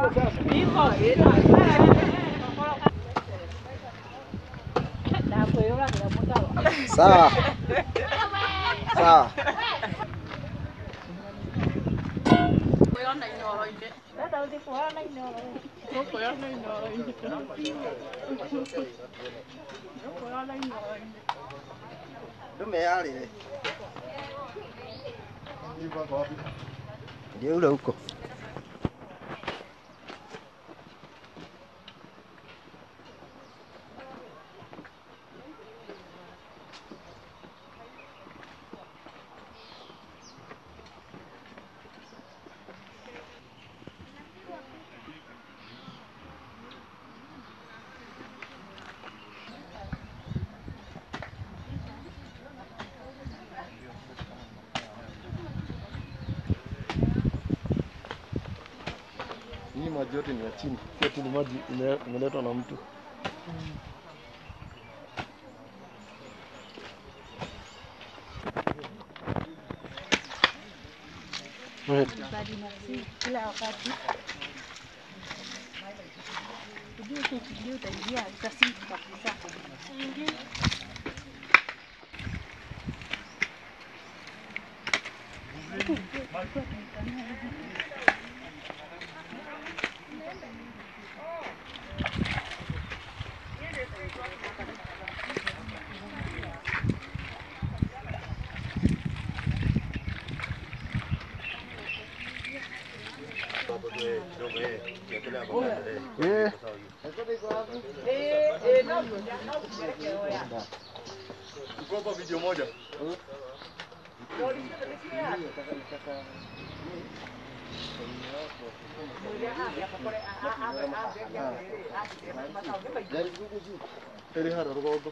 Sawa. Sawa. Ndume yarire. Ndio ule huko. Hii maji yote ni ya chini, si ati ni maji ime- imeletwa na mtu. Right. kila wakati ujue ukiingia utaingia utasiki kabisa. Eh. Tuko hapa video moja. Eri hara rugogo.